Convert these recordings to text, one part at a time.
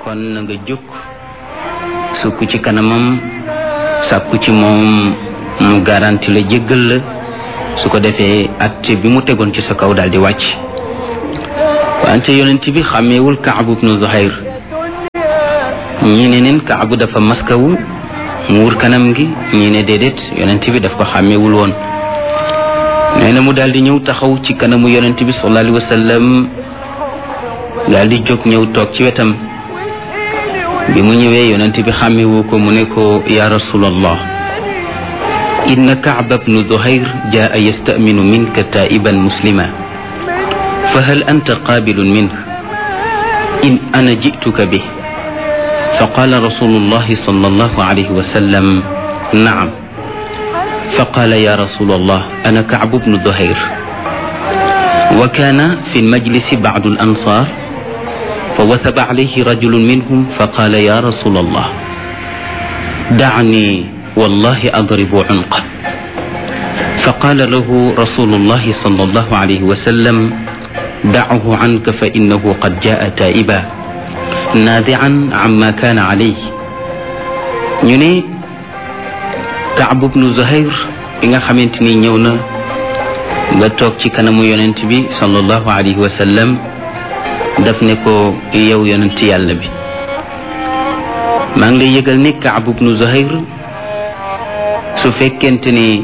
kon na nga jóg sukk ci kanamam sàkku ci moom mu garanti la jéggal la su ko defee atte bi mu tegoon ci sa kaw daal di wàcc wante yonent bi xàmmeewul kaabu bnu zuhayr ñii ne neen kaabu dafa maskawu muur kanam gi ñii ne déedéet yonent bi daf ko xàmmeewul woon nee na mu daal di ñëw taxaw ci kanamu yonent bi sallallahu alayhi wa sallam daal di jóg ñëw toog ci wetam bi mu ñëwee yonent bi xàmmewu ko mu ne ko ya rasulallah inna kaaba bnu duhayr jaa yastaminu minka taiban muslima fa hal anta qaabilun minh in ana jituka bih fa qaala rasulullahi sallallahu alayhi wa sallam naam fa qaala ya rasulallah ana kaabu bnu duhayr wa kaana fi lmajlisi bacdu alansar فوثب عليه رجل منهم فقال يا رسول الله دعني والله أضرب عنقه فقال له رسول الله صلى الله عليه وسلم دعه عنك فإنه قد جاء تائبا نادعا عما كان عليه ñu Kaab bnu Zuhayr bi nga xamante ni ñëw na nga toog ci kanamu yonent bi sallallahu alayhi wa sallam daf ne ko yow yonent yàlla bi maa ngi lay yëgal ne Kaab bnu Zuhayr su fekkente ni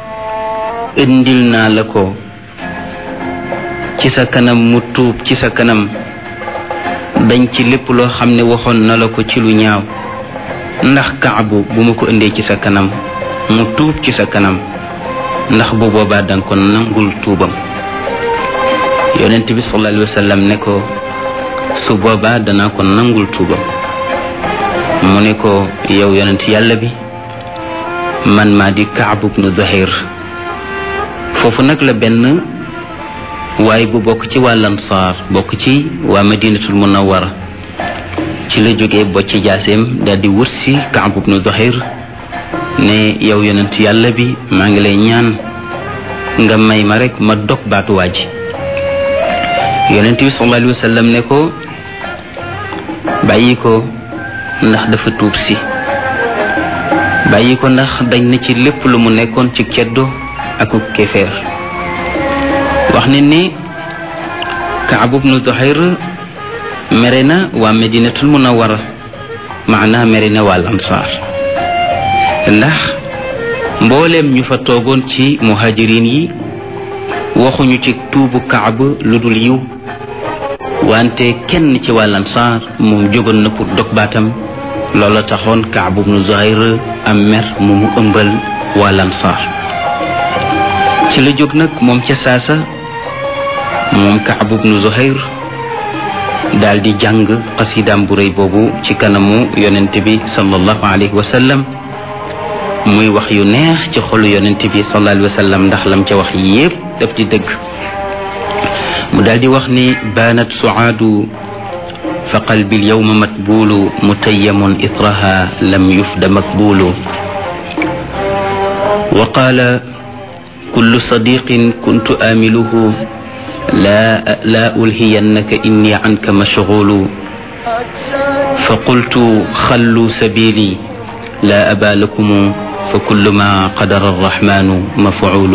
indil naa la ko ci sa kanam mu tuub ci sa kanam dañ ci lépp loo xam ne waxoon na la ko ci lu ñaaw ndax Kaabu bu ma ko indee ci sa kanam mu tuub ci sa kanam ndax bu boobaa danga ko nangul tuubam yonent bi sallallahu alayhi wa sallam ne ko su boobaa danaa ko nangul tuubam mu ne ko yow yonent yàlla bi man maa di Kaab bnu Zuhayr foofu nag la benn waaye bu bokk ci waa Ansaar bokk ci waa Madinatul Munawwara ci la jógee bocc jaaseem daal di wut si Kaab bnu Zuhayr ne yow yonent yàlla bi maa ngi lay ñaan nga may ma rek ma dog baatu waa ji yonent bi sallallahu alayhi wa sallam ne ko bàyyi ko ndax dafa tuub si bàyyi ko ndax dañ na ci lépp lu mu nekkoon ci ceddo ak kéefeer wax ne ni Kaab bnu Zuhayr mere na waa Medinatul Munawwara maanaa mere na waa Ansaar ndax mbooleem ñu fa toogoon ci muhajirin yi waxuñu ci tuubu Kaab lu dul yiw wante kenn ci waa Ansaar moom jógoon na pour dog baatam loola taxoon Kaab bnu Zuhayr am mer mu mu ëmbal waa Ansaar ci la jóg nag moom ca saasa moom Kaab bnu Zuhayr daal di jàng xasidaam bu rëy boobu ci kanamu yonent bi sallallahu alayhi wa sallam muy wax yu neex ci xolu yonent bi sallallahu alayhi wa sallam ndax lam ca wax yépp daf di dëgg mu daal di wax ni baanat suaadu fa qalbi alyawma matbuulu mutayyamun itraha lam yufda makbuulu wa qaala kullu sadiqin kuntu aamiluhu لا لا ألهينك إني عنك مشغول فقلت خلوا سبيلي لا أبا لكم فكل ما قدر الرحمن مفعول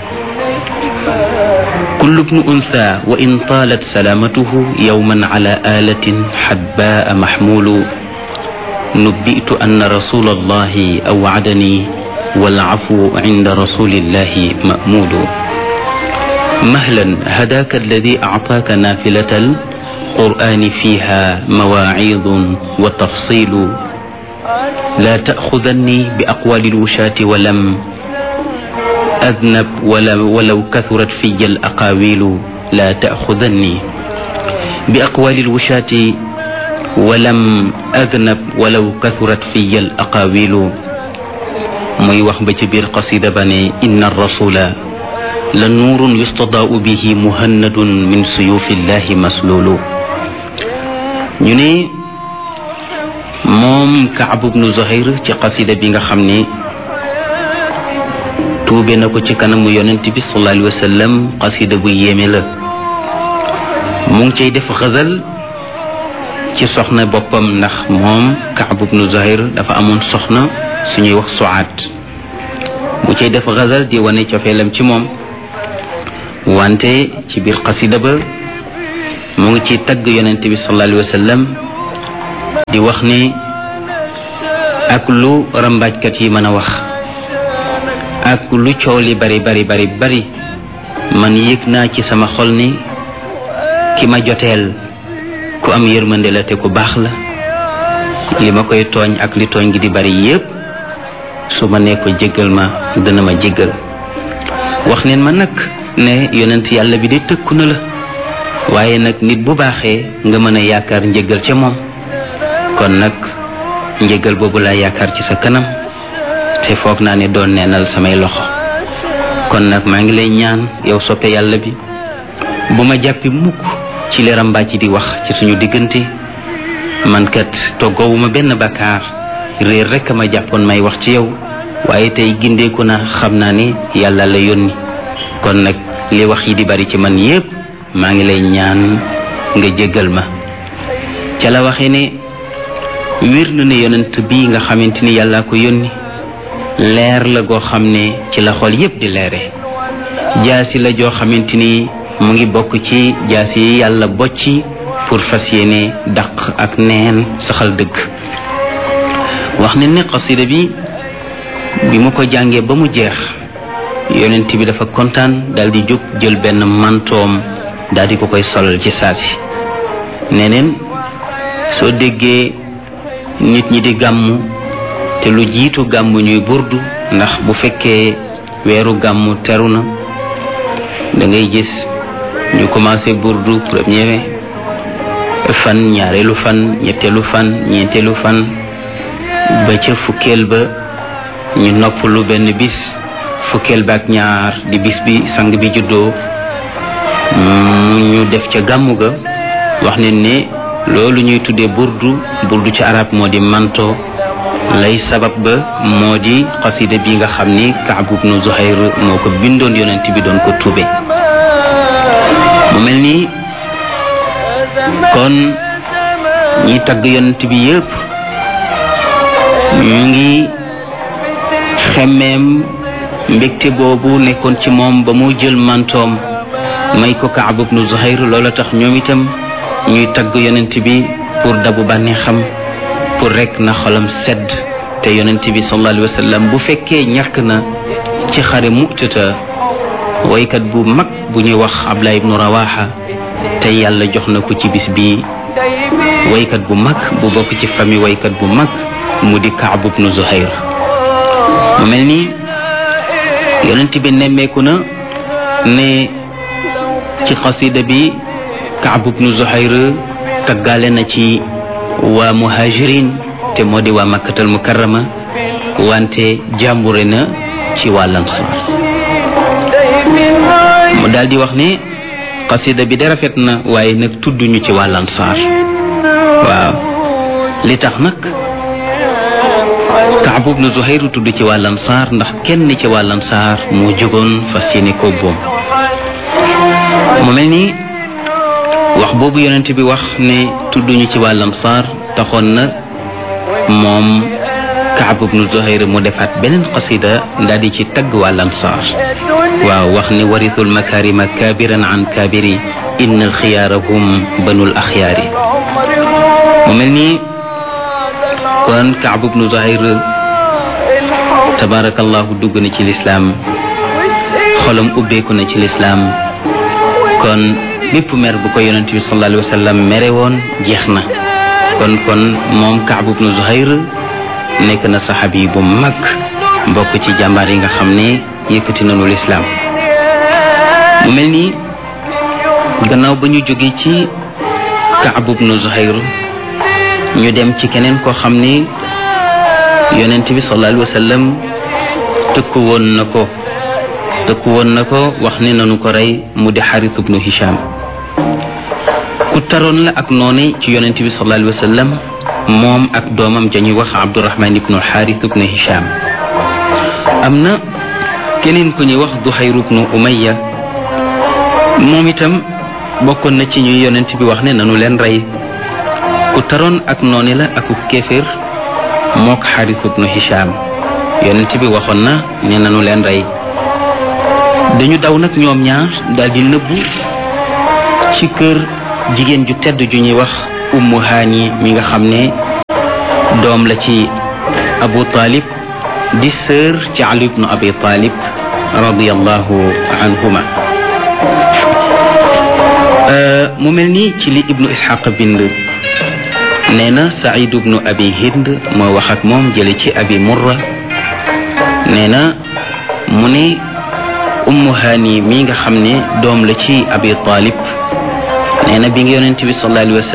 كل ابن أنثى وإن طالت سلامته يوما على آلة حباء محمول نبئت أن رسول الله أوعدني والعفو عند رسول الله مأمول مهلا هداك الذي أعطاك نافلة القرآن فيها مواعيظ وتفصيل لا تأخذني بأقوال الوشاة ولم أذنب ولو كثرت في الأقاويل لا تأخذني بأقوال الوشاة ولم أذنب ولو كثرت في الأقاويل muy wax ba ci biir qasida ba ne inna rasula la nuurun yustadaau bihi muhannadun min suyufillahi maslulu ñu ne moom Kaab bnu Zuhayr ci qasida bi nga xam ne tuube na ko ci kanamu yonent bi sallallahu alayhi wa sallam qasida bu yéeme la mu ngi cay def xasal ci soxna boppam ndax moom Kaab ibnu Zuhayr dafa amoon soxna suñuy wax Suaad mu cay def xasal di wane cofeelam ci moom wante ci biir xasida ba mu ngi ci tagg yonent bi sallallahu alayhi wa sallam di wax ni ak lu rambaajkat yi mën a wax ak lu coow li bari bari bari bari man yëg naa ci sama xol ni ki ma joteel ku am yërmande la te ku baax la li ma koy tooñ ak li tooñ gi di bari yépp su ma nee ko jéggal ma dana ma jéggal wax neen ma nag ne yonent yàlla bi de tëkku na la waaye nag nit bu baaxee nga mën a yaakaar njëggal ca moom kon nag njëggal boobu laa yaakaar ci sa kanam te foog naa ne doon neenal samay loxo kon nag maa ngi lay ñaan yow soppe yàlla bi bu ma jàppi mukk ci li rambaaji di wax ci suñu diggante man kat toggoowuma benn bakkaar réer rekk ma jàppoon may wax ci yow waaye tey gindeeku na xam naa ni yàlla la yónni kon nag li wax yi di bari ci man yépp maa ngi lay ñaan nga jéggal ma ca la waxe ne wér na ne yonent bi nga xamante ni yàllaa ko yónni leer la goo xam ne ci la xol yépp di leere jaasi la joo xamante ni mu ngi bokk ci jaasi yi yàlla bocci pour fas yéene daq ak neen saxal dëgg wax ne ne xasida bi bi mu ko jàngee ba mu jeex yonent bi dafa kontaan dal di jóg jël benn mantoom daal di ko koy solal ci saasi neneen soo déggee nit ñi di gàmmu te lu jiitu gàmmu ñuy burdu ndax bu fekkee weeru gàmmu teru na da ngay gis ñu commencé burdu premier fan ñaareelu fan ñetteelu fan ñeenteelu fan ba ca fukkeel ba ñu noppalu benn bis fukkeel ba ak ñaar di bis bi sang bi juddoo ñu def ca gàmmu ga wax ne ne loolu ñuy tuddee burdu burdu ci arab moo di manto lay sabab ba moo di xasida bi nga xam ni Kaab ibnu Zuhayr moo ko bindoon yonent bi doon ko tuube mu mel ni kon ñi tagg yonent bi yépp ñu ngi xemmeem mbégte boobu nekkoon ci moom ba mu jël mantoom may ko Kaab ibnu Zuhayr loola tax ñoom itam ñuy tagg yonent bi pour dabu bànneexam pour rek na xolam sedd te yonent bi sallallahu alayhi wa sallam bu fekkee ñàkk na ci xare mu'tata waykat bu mag bu ñuy wax Abdullah ibnu Rawaha te yàlla jox na ko ci bis bi waykat bu mag bu bokk ci famille waykat bu mag mu di Kaab ibnu Zuhayr mu mel ni yonent bi nemmeeku na ne ci xasida bi Kaab ibnu Zuhayr taggaale na ci waa muhajirin te moo di waa makkatal mukarrama wante jàmbure na ci waa lansaar mu daal di wax ne xasida bi de rafet na waaye nag tudduñu ci waa lansaar waaw li tax nag Kaab ibnu Zuhayr tudd ci waa lansaar ndax kenn ci waa lansaar moo jógoon fas yéene ko boom mu mel ni wax boobu yonent bi wax ne tudduñu ci waa lansaar taxoon na moom Kaab ibnu Zuhayr mu defaat beneen qasida daal di ci tagg waa lansaar waaw wax ne warithul makarima kaabiran an kaabiri inna alxiyaara hum banul axyaari mu mel ni kon Kaab ibnu Zuhayr tabaarakallahu dugg na ci lislaam xolam ubbeeku na ci lislaam kon bépp mer bu ko yonent bi sallallahu alayhi wa sallam mere woon jeex na kon kon moom Kaab ibnu Zuhayr nekk na saxaabi bu mag mbokk ci jàmbaar yi nga xam ne yëkkati nañu lislaam mu mel ni gannaaw ba ñu jóge ci Kaab ibnu Zuhayr ñu dem ci keneen koo xam ni yonent bi sallallahu alayhi wa sallam tëkku woon na ko tëkku woon na ko wax ne nanu ko rey mu di Xaris ibnu Hisham ku taroon la ak noone ci yonent bi sallallahu alayhi wa sallam moom ak doomam jañuy wax Abdurahman ibnu Xaaris ibnu Hisham am na keneen ku ñuy wax Duhayr ibnu Umayya moom itam bokkoon na ci ñuy yonent bi wax ne nanu leen rey ku taroon ak noone la aku kéeféer mook xaris ibnu hisham yonent bi waxoon na ne nanu leen rey dañu daw nag ñoom ñaar daldi nëbbu ci kër jigéen ju tedd ju ñuy wax ummu haani mi nga xam ne doom la ci abu talib di sœur ci ali ibnu abi talib radiallahu anhuma mu mel ni ci li ibnu ishaq bind nee na said ibnu abi hind moo wax ak moom jële ci abi murra nee na mu ne ummu haani mi nga xam ne doom la ci abi talib nee na bi nga yonent bi sallallahu alayhi wa sallam